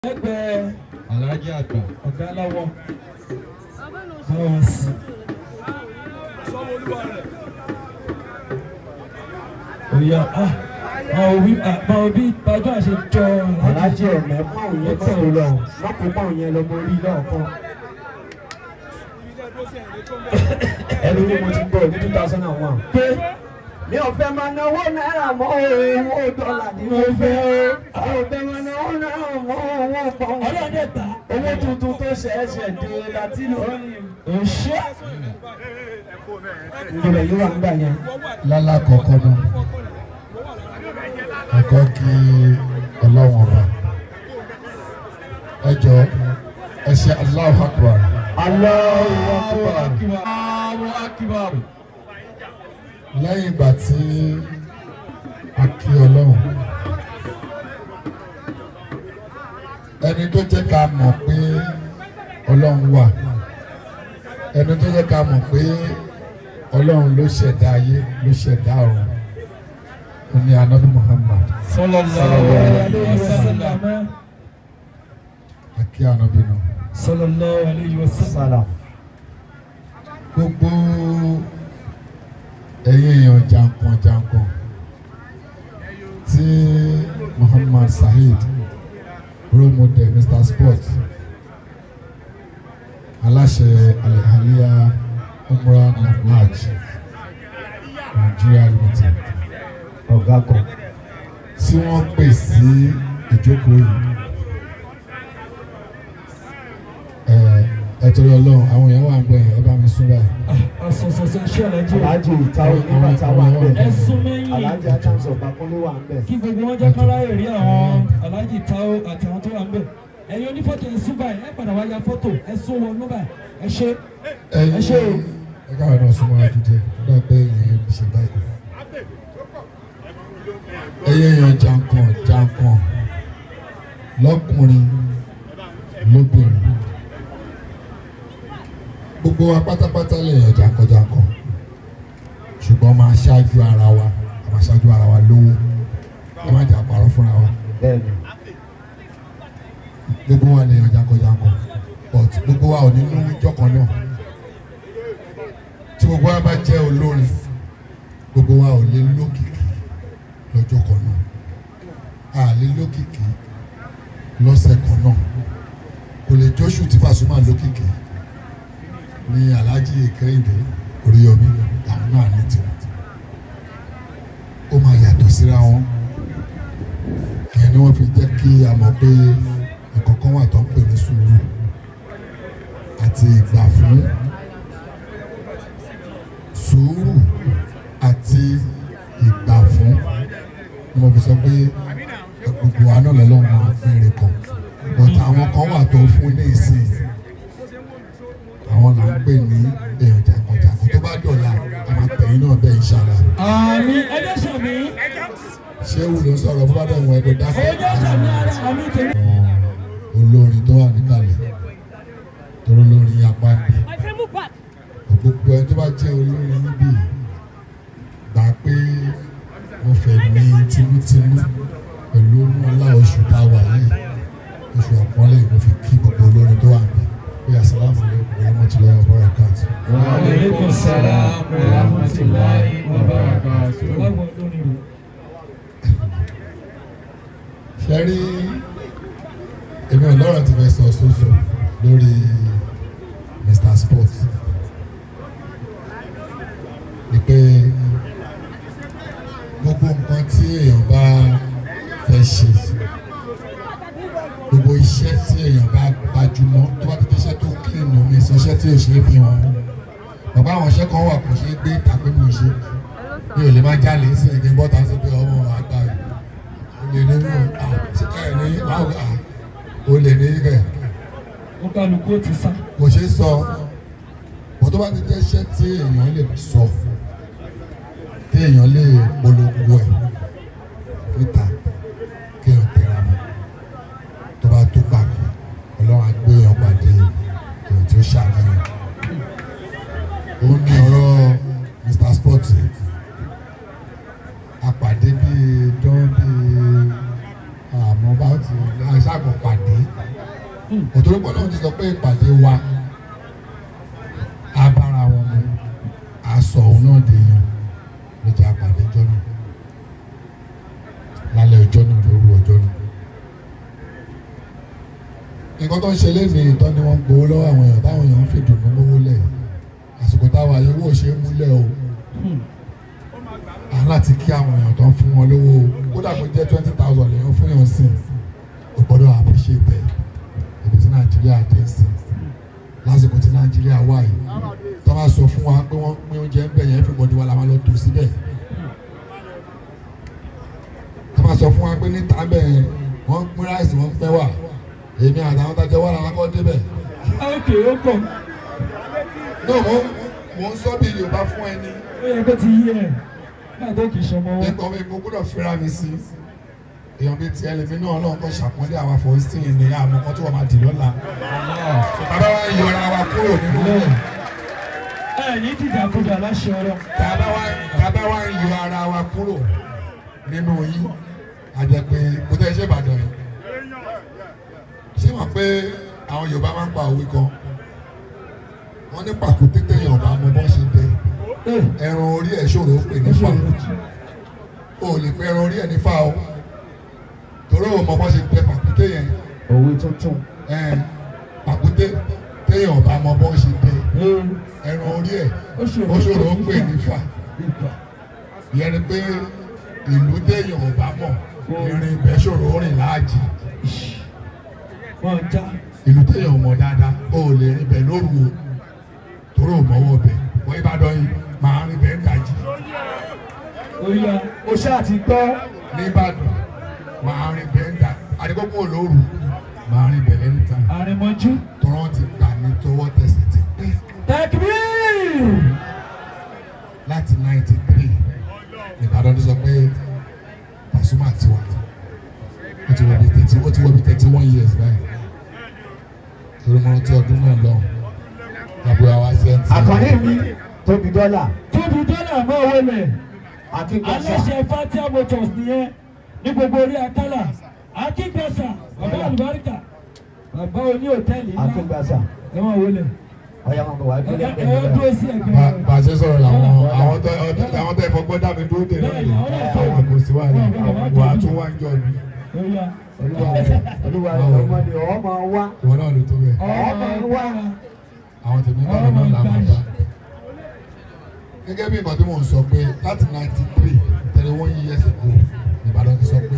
lẹ́gbẹ̀ẹ́ Alhaji àgbà. ọ̀gá aláwọ̀ báwọn sí. Oya ah àwọn òbí àwọn òbí bàbá àṣẹ jọ alájẹ ọ̀nà pọ́ùn yẹn tó lọ lọ́pọ̀ pọ́ùn yẹn lọ mo rí lọ́ọ̀kan. ẹni tí mo ti gbọ́ ní two thousand and one. pé mi ò fẹ́ máa náwó náírà mọ́ owó dọ́là ni mo fẹ́ o. mi ò fẹ́ máa náwó náírà mọ́ owó pọ́ùn. ọlọ́dẹ ta owó tuntun tó ṣẹ̀ṣẹ̀ dé láti lò. òṣè ìgbìmọ̀ yìí wà nígbà yẹn. lálá kọ̀ọ̀kan náà ẹ̀kọ́ kí ọlọ́wọ̀n ọba ẹ jọ ẹ ṣe Allahu Akbar Allahu Akbar. àwọn akíbarù lẹ́yìn ìgbà tí a kí ọlọ́run ẹni tó jẹ́ ká mọ̀ pé ọlọ́run wà ẹni tó jẹ́ ká mọ̀ pé ọlọ́run ló ṣẹ̀dá ayé ló ṣẹ̀dá ọ̀run ó ní anabi Muhammad sallallahu alayhi wa sallam àkí anabi náà sallallahu alayhi wa sallam. Salam. gbogbo ẹ̀yin èèyàn jankan jankan tí Muhammad Saheed role model Mr Sport aláṣẹ alihaliya umrah and hajj Nigeria limited ọ̀gá kan. tí wọ́n pè sí ìjókòó yìí ẹ ẹ torí Ọlọ́run àwọn èèyàn wà ń gbẹ ẹ bá mi sún báyìí. asọsọsọ iṣẹ́ ọ̀làjì alájẹ ìtawọ oníbàtà wà ń bẹ̀. ẹ̀sùn mẹ́yìn alájẹ ajáǹsọ ọ̀pákúnlé wà ń bẹ̀. kí gbogbo wọn jẹ́ kọ́lá èrè àwọn aláàjì táwọ́ àtàwọn tó wà ń bẹ̀ ẹ̀yin onífọ́tò ẹ̀sùn báyìí ẹ̀ padà wá ya fọ́tò ẹ̀sùn wọn ló báyìí ẹ̀ ṣe ẹ ṣé o. ẹ káwọn náà súnmọ́ ẹ jíjẹ nígbà pé èèyàn ṣe báyìí. ẹyẹ èèyàn jankan jankan lọ́kùnrin lóbìnrin gbogbo wa pátápátá lèèyàn jankan jankan ṣùgbọ́n máa ṣáájú ara wa a máa ṣáájú ara wa lówó a máa jà parọ́ fúnra wa bẹ́ẹ̀ni. gbogbo wa lèèyàn jankan jankan but gbogbo wa ò ní mú jọkan náà tí gbogbo wa bá jẹ́ olórin gbogbo wa ò lè lókìkí lọ́jọ́ kan náà a lè lókìkí lọ́sẹ̀ kan náà kò lè jóṣù tí Pasuma lókìkí ní Alhaji Kẹ́hìndé Oríyọmí àwọn náà ní tiwọn ó máa yàtọ̀ síra wọn ìyẹn ni wọ́n fi jẹ́ kí a mọ̀ pé nǹkan kan wà tó ń pè ní sùúrù àti ìgbà fún sùúrù àti ìgbà fún ni mo fi sọ pé gbogbo àná lọ́lọ́run máa fèrè kan but àwọn kan wà tó fún ní ìsìn àwọn là ń pè ní èèyàn jàǹkànjàǹkàn tó bá dọ̀la a máa pè yín náà bẹ́ẹ̀ ìṣàlá àmì ẹjọ́ sàmì ṣé wù ló ń sọ̀rọ̀ bó bá dẹ̀ wọ́n ẹgbẹ́ dákẹ́ ẹjọ́ sàmì ara àmì tèmi. àwọn olórin tó wà níkàlẹ̀ torí olórin apá ń bì My friend move back. gbogbo ẹni tó bá jẹ́ olórin níbí gbà pé wọ́n fẹ́ mi tinútinú pẹ̀lú ọlá oṣù tá a wà yìí oṣù àpọ́nlé mo fi kí gbogbo olórin tó wà níbí pé asalaamu alaykum wa rahmatulahi wa barakatuh. wa aleykum salaam wa rahmatulahi wa barakatuh. báwo lórí rẹ̀. ṣe rí èmi ò lọ́rọ̀ tí fẹ́ sọ sóso lórí Mr Sport ni pé gbogbo nǹkan tí èèyàn bá fẹ́ ṣe gbogbo iṣẹ́ tí èèyàn bá gbajúmọ̀ tó bá tètè iṣẹ́ tó kílìnù mi sọ iṣẹ́ tí ò ṣe é fi hàn bàbá àwọn iṣẹ́ kan wà kò ṣe é gbé tàbí mo ṣe mi ò lè má jalè sí ẹ̀gbẹ́ bọ́ta sí pé ọmọ àgbà yìí olè ní mú ẹ ní àwọn à olè ní ibẹ̀ ó kálukú ó ti sá. kò ṣeé sọ bó tó bá ti jẹ́ iṣẹ́ tí èèyàn lè sọ tí èèyàn lè polongo ẹ̀ níta kí èèyàn tẹ̀ra mọ́ tó bá tó pàdé ọlọ́run á gbé èèyàn pàdé èèyàn tí ó ṣàlàyé ó ní ọ̀rọ̀ Mr Sport apàdé bíi dán bíi àmọ́ bá ti aṣáàkọ̀ pàdé òtòrí pọ̀ náà ti sọ pé ìpàdé wa abára wọn mu aṣọ òun náà dèèyàn ló jẹ́ àpàdé ọjọ́ náà lálẹ́ ọjọ́ náà lóru ọjọ́ náà nǹkan tó ń ṣe léde ìtọ́ ni wọ́n ń gbowó lọ́wọ́ àwọn èèyàn táwọn èèyàn ń fi dùnú lówó lẹ̀ àsìkò táwa yẹn owó ṣe é múlẹ̀ o à láti kí àwọn èèyàn tó ń fún wọn lówó o kódà kó jẹ́ twenty thousand lèèyàn fún yàn sí o gbọ́dọ̀ appreciate ẹ̀ ibi tí nàìjíríà dé sí lásìkò tí nàìjíríà wà yìí tó bá sọ fún wa pé wọ́n pín oúnjẹ ń bẹ̀ yẹn everybody wa la máa lọ tó síbẹ̀ tó bá sọ fún wa pé níta bẹ́ẹ̀ wọ́n pín ráìsì wọ́n pẹ́ wà èmi àtàwọn tajọ wà làwọn akọ́ débẹ̀. ókè ó kọ̀ no mo mo ń sọ bí yorùbá fún ẹni ó yẹ kó ti yí ẹ̀ nígbà tó kì í ṣọmọ wọn. nípa omi mo gbọ́dọ̀ fira mi sí èèyàn bíi ti ẹlẹ́mi náà náà kọ́ ṣàpọ́nlé àwọn afọ̀ọ́sìn ní àmọ́ kan tó wà máa dì lọ́la bàbá wa ń yọra wa kúrò nínú Bẹ́ẹ̀. ẹ ní dìdàkudà láṣẹ ọ̀rọ̀. bàbá wa bàbá wa ń yọ ara wa kúrò nínú yín àjẹpẹ́ kò tẹ́ ṣe Ìbàdàn yìí ṣé mọ̀ pé àwọn Yorùbá máa ń pa òwe kan wọ́n ní pàkúté téèyàn bá mọ bọ́ ṣe dẹ ẹran orí ẹ̀ ṣòro ó pè ní fà o ò lè pe ẹran orí ẹ̀ ní fà o torí o mọ bọ́ ṣe dẹ pàkúté yẹn òwe tuntun. ẹ̀ pàkúté téèyàn bá mọ bọ́ ṣe dẹ ẹran orí ẹ̀ Ó ṣòro ó ṣòro ó pè ní fà ìyẹn ni pé ìlú téèyàn ò bá mọ̀ ìrìn ibẹ̀ ṣòro ó rìn láàjì wọn já ìlú téèyàn ò mọ̀ dáadáa ó lè rìn ibẹ̀ lóru o torí ò mọ̀wọ́ bẹ̀ wọ́n Ìbàdàn yìí máa rìn ibẹ̀ ń dajì ó yá o ṣáà ti gbọ́. nìbàdàn máa rìn ibẹ̀ ń dà àdìgbòkò lóru máa rìn ibẹ̀ lẹ́nu tán àrìnmọ́jú. tọ́rọ́ ti gbà mí tọwọ́ tẹsẹ̀ ti pé tẹkbír láti ninety three Ìbàdàn ti sọ pé Pasuma ti wà ó ti wọ bí thirty ó ti wọ bí thirty one years báyìí torí mo rántí ọdún náà lọ àbúrò àwa sẹ́ńtì. àkànní mi tóbi dọ́là tóbi dọ́là mọ́ owó lẹ̀ akíngbàsá aláṣẹ fatia motors nìyẹn ní gbogbo orí akálà akíngbàsá bàbá àlùbáríkà bàbá oní hòtẹ́ẹ̀lì ńlá akíngbàsá ẹ máa wọlé ọ̀yà máa bọ̀ wá ẹ gbélé ẹ ẹ dúró sí ẹgbẹ́ Bá- rẹ. bá a ṣe sọ̀rọ̀ làwọn àwọn tó àwọn tó ẹ̀fọ́ gbọ́dọ̀ mi dúró dè Bẹ́ẹ̀ni, àwọn náà tó. lọ́dọ̀ àwọn kò sí wà ní wà á tún wá ń jọ mi ó yá olúwa rẹ̀ olúwa rẹ̀ ọmọdé ọmọ wa ìwọ náà ló tó bẹ́ẹ̀ ọmọ wa àwọn tèmi bá lọ́nà làwọn bá. gẹ́gẹ́ bí nǹkan tí mò ń sọ pé láti ninety three thirty one years ago Ìbàdàn ti sọ pé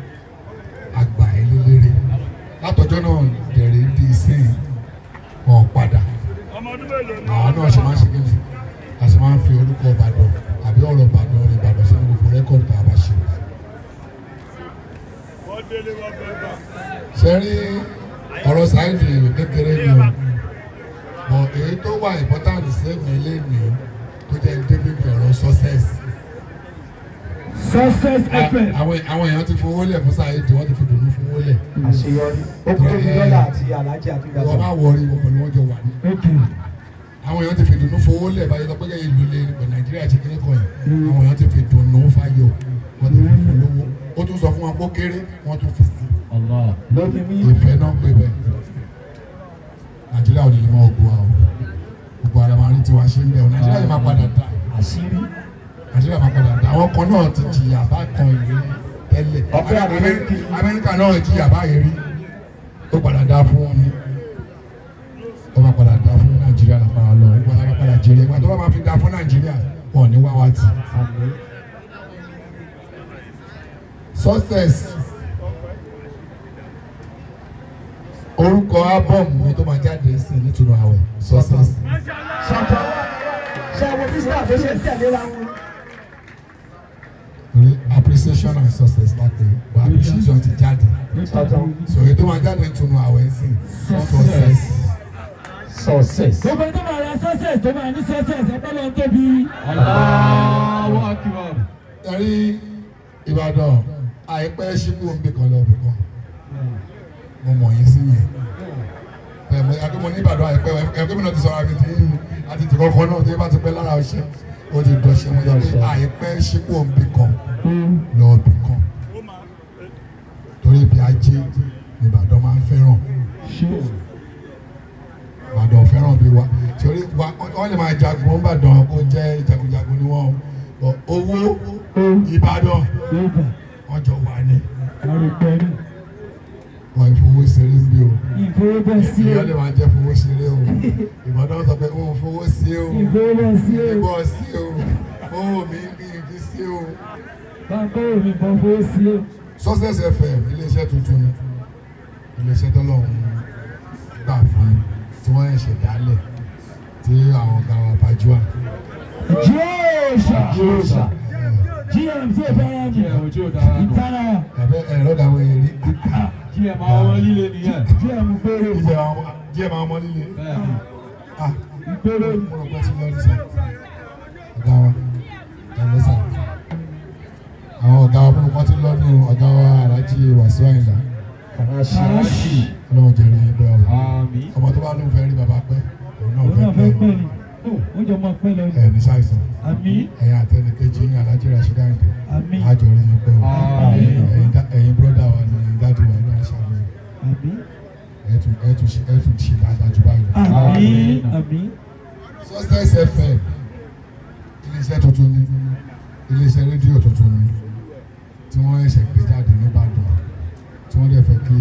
àgbà ẹ̀ lélẹ́rẹ́ látọjọ́ náà dẹ̀rẹ̀ di sìn wọn padà àwọn náà ṣe máa ń ṣe kí ni a ṣe máa ń fi orúkọ Ìbàdàn àbí ọ̀rọ̀ Ìbàdàn rẹ̀ Ìbàdàn sínú gbogbo rẹ́kọ̀dì tá a bá ṣe. ṣe rí ọ̀rọ̀ sáyẹ́ǹsì kékeré ni o bọ̀ èyí tó wà important sẹ́mi lẹ́nu tó jẹ́ débi ní ọ̀rọ̀ success. success fm àwọn àwọn èèyàn ti fowó lẹ̀ fún sáyẹ́ǹsì wọ́n ti fi dùnú fowó lẹ̀. àṣeyọrí ó kú tóbi dọ́là àti alájí akíngbàsá wọ́n máa wọrí wọn pẹ̀lú wọn jọ wà ní. ok àwọn èèyàn ti fi dùnú fowó lẹ̀ báyìí lọ pé kẹ́kẹ́ ìlú lé nípa nàìjíríà ṣe kéré kan yìí àwọn èèyàn ti fi dùnú fáyọ̀ wọ́n ti fi fún lówó ó tún sọ fún wọn pé ó kéré wọ́n tún fi sí lóbi mí ìfẹ́ náà pé bẹ́ẹ̀ nàìjíríà ò ní lè mọ ogun wa o gbogbo ara máa rí tiwa ṣe ń bẹ̀ o nàìjíríà yìí máa padà dà àṣírí nàìjíríà máa padà dà àwọn kan náà ti jìyà bá kan ìlú tẹ́lẹ̀ Ọ̀pẹ Amẹ́- Amẹ́ríkì. amẹ́ríkà náà jìyà báyìí rí ó padà dá fún wọn ni ó máa padà dá fún nàìjíríà lápára lọ ó padà padà jèrè ìgbà tó bá máa fi dá fún nàìjíríà wọn ò ní wá wá tì àmì success orúkọ ábọ̀mù mi tó máa jáde sí i nítorí àwẹ̀ success ṣàtọ̀ ṣe àwọn bísíǹnà tó ṣe ń tẹ̀léra wọn. Re- appreciation and success láti but appreciation ti jáde ṣàtọ̀ so èyí tó máa jáde nítorí àwẹ̀ sí i success success. gbogbo ẹni tó máa ra success tó máa ní success ẹgbẹ́ lọ tóbi. ẹ̀rí Ìbàdàn àìpẹ́ ṣíkú omi kan lọ́ọ̀bì kan mo mọ̀ yín sí yẹn ẹ̀mọ akẹ́mọ̀ ní Ìbàdàn àìpẹ́ ẹ̀kọ́ mi náà ti sọ̀rọ̀ àmì tí àti tìkọ́ kan náà tí bá ti pẹ́ lára ọṣẹ ó ti dọ̀ṣẹ́ mo jẹ́ pé àìpẹ́ ṣíkú omi kan lọ́ọ̀bì kan torí ibi ajé ní Ìbàdàn máa ń fẹ́ràn Ìbàdàn fẹ́ràn bí wa torí wa wọ́n lè máa jagun Ìbàdàn kó jẹ́ jagunjagun ni wọ́n o owó Ìbàdàn Yorùbá wọ́n jọ wà ní àrùpẹ̀rù wọ́n ìfowó ṣeré bí o ìfowópamọ́sí ìyá lè máa jẹ́ fowó ṣeré o Ìbàdàn sọ pé òun fowó sí o ìfowópamọ́sí ìbọ̀ sí o owó mi ní ibi sí o. bàbá mi bọ́ fowó sí o. Success FM iléeṣẹ́ tuntun ni iléeṣẹ́ tọ́lọ́run gbà fún mi tí wọ́n ṣẹ̀ dálẹ̀ tí àwọn ọ̀gá wa Bajua Jíòsà Jíòsà GM tí o bá yà mí ojú ò dára nù. ìtara tàbí ẹ̀rọ dàwọn èrè kí ẹ máa wọ́n líle nìyẹn. GM gbèrò ìjẹ́ àwọn díẹ̀ máa mọ́ líle bẹ́ẹ̀ni ah ìgbèrò mo rò pé tí lọ́ọ́ ní sá ọ̀gá wa ẹ̀rọ sá àwọn ọ̀gá wa fún wọn ti lọ́ọ́ ní ọ̀gá wa Alhaji Wasiu Ayinla àràṣì ọlọ́run jẹ́ rí bẹ́ẹ̀ o àmì ọmọ tó bá lóun fẹ́ rí bàbá pẹ́ òun náà òun náà fẹ́ fẹ́ pẹ́ pẹ́ ni ó ó jọ máa pẹ́ lọ ni ẹ̀ ní ṣàìsàn. àmì ẹ̀yin àtẹnikẹ́jì yín Alhaji Rasheed Ayinde àmì àjọ rí yín pé o Àmín. ẹ̀yin dá- ẹ̀yin bọ́dà wa ni dáàdi wa náà ṣàlùyẹ àmì ẹ̀tún ẹ̀tún ṣe ẹ̀tún ṣe dáadáa jù báyìí lọ. àmì Àmín. àmì Success FM iléeṣẹ́ tuntun ni iléeṣẹ́ rédíò tuntun ni tí wọ́n ṣẹ̀ṣẹ̀ gbé jáde nìbàdàn tí wọ́n dẹ̀ fẹ́ kí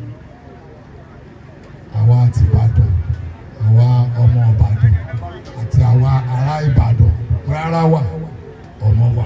àwa àti Ìbàdàn àwa ọmọ Ìbàdàn àti àwa ará Ìbàdàn rárá wà ọmọ wà.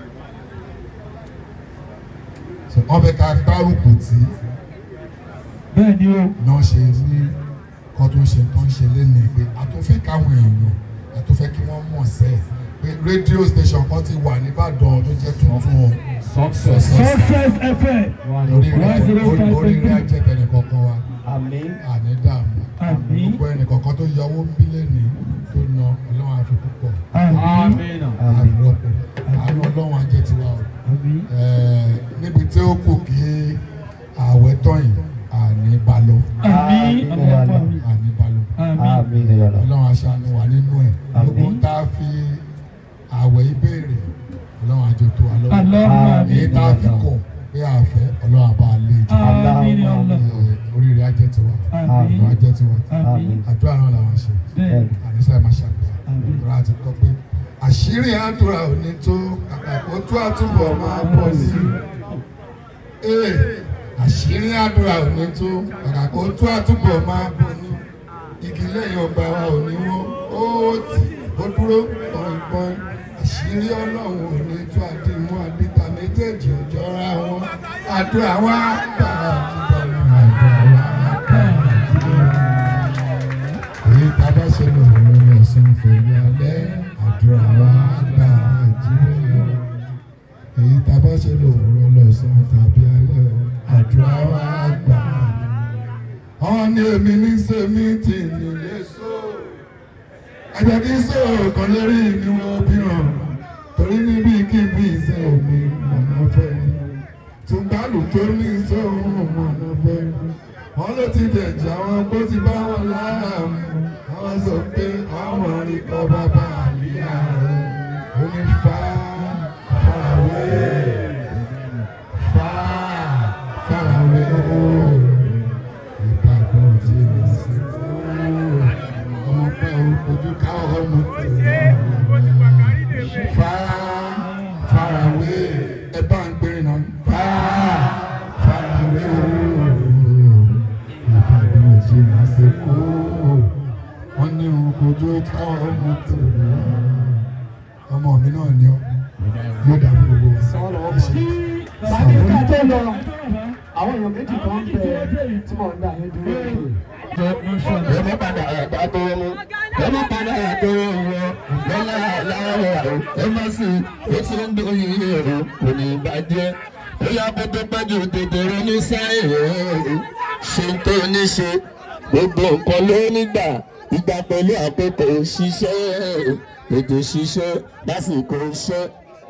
So, wọ́n fẹ́ ká gbárùkù tí bẹ́ẹ̀ ni o náà ṣe ní kọ́ tó ń ṣe tó ń ṣe lẹ́nu pé a tó fẹ́ káwọn èèyàn a tó fẹ́ kí wọ́n mọ̀ sẹ́ pé rédíò station kan ti wà nìbàdàn tó jẹ́ tuntun o success. Success FM orí rẹ̀ One zero five orí rẹ̀ point ajẹ́ tẹ̀lé kankan wa Àmín. àní dààmú àmì gbogbo ẹnì kankan tó yọ owó bílẹ̀ ní tó na ọlọ́run àfi púpọ̀ àmì àmì náà. àfi rọ́pò àánú ọlọ́run ajẹ́ tiwa o àmì Ẹ̀ẹ́, níbi tí ó kù kí ààwẹ̀ tọ́yìn àní balọ̀ àmì ọlọ́pàá mi àní balọ̀. àmì Àmín ya Allah. ọlọ́run aṣáájú wà nínú ẹ̀ Àmín. gbogbo tá a fi àwẹ̀ ìbéèrè ọlọ́run àjò tó wa lọ́wọ́ Allahumma èyí tá a fi kọ̀ pé àfẹ́ ọlọ́run àbá lè jù àmì ni ọlọ́ oríire ajẹ́ tiwa àmì ọ̀rọ̀ ajẹ́ tiwa àmì àdúrà náà làwọn ṣe bẹ́ẹ̀ àníṣe máa ṣàdúrà Àmín. àdúrà àti kọ́ pé àṣírí àdúrà ò ní tó kàkà kó tó àtúbọ̀ máa pọ̀ sí i ee àṣírí àdúrà ò ní tó kàkà kó tó àtúbọ̀ máa bọ̀ ní igi lẹ́yìn ọgbà wa ò ní wọ́n ó tì ó dúró pọ́npọ́n àṣírí ọlọ́run ò ní tó àdìmú àdìta méjèèjì ò jọra wọn àdúrà wa gbà àdúrà wa gbà èyí tá a bá ṣe lò wọ́n lọ sún fèrè alẹ́ àdúrà wa gbà àjíwọ́ èyí tá a bá ṣe lò wọ́n lọ sún tàbí alẹ́ àdúrà wa gbà àwọn ní èmi ní sèmi tì nílé so ẹjẹ kí so kan lérí ni wọn bí hàn torí níbi kíbi ìṣe omi mọ̀nà fẹ́ tùgbàlù tó ní sóhun mọ̀nà fẹ́ wọn ló ti dẹ̀jà wọn bó ti bá wọn lára mu wọn sọ pé àwọn ikọ̀ bàbá àlìyá rẹ̀ ó ní fà fàwé fà fàwé ìbàdàn tí mi sí ọmọ pẹ́ ojú káwọ́ ọmọ fà fàwé ẹ bá ń gbé náà fà fàwé ìbàdàn tí mi sí kú wọ́n ní ojú káwọ́ ọmọ tó ọmọ mi náà ní ọ yóò dà fún gbogbo wa. Bàbá ìka tó lọ, àwọn èèyàn méjì kan ń bẹ tí mò ń dà yín dúró. Èmi padà àgbà tó mú. Èmi padà tó wọ. Lọ́lá aláwọ̀ àrùn. Ẹ má sì ó ti ń dún yìí èrò. Kò ní bàjẹ́. Ó yá kó tó pẹ́jù tètè ronú sáyẹ̀wò. Ṣé n tó ní ṣe? Gbogbo nǹkan ló nígbà. Ìgbà pẹ̀lú àkókò ṣiṣẹ́. Ètò ṣiṣẹ́ lásìkò iṣẹ́.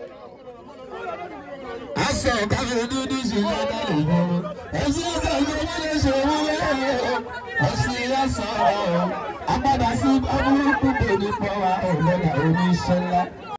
Aṣọ káfí dúdú ṣe lọ́dọ̀ ìbọn. Ẹ̀sìn ọ̀sán ló wọ́n lè ṣe wúlẹ̀. Ọ̀sìn ọ̀sán apádà sí abúrúkú kò ní fọwọ́ ọ̀lọ́dà oníṣẹ́ ńlá.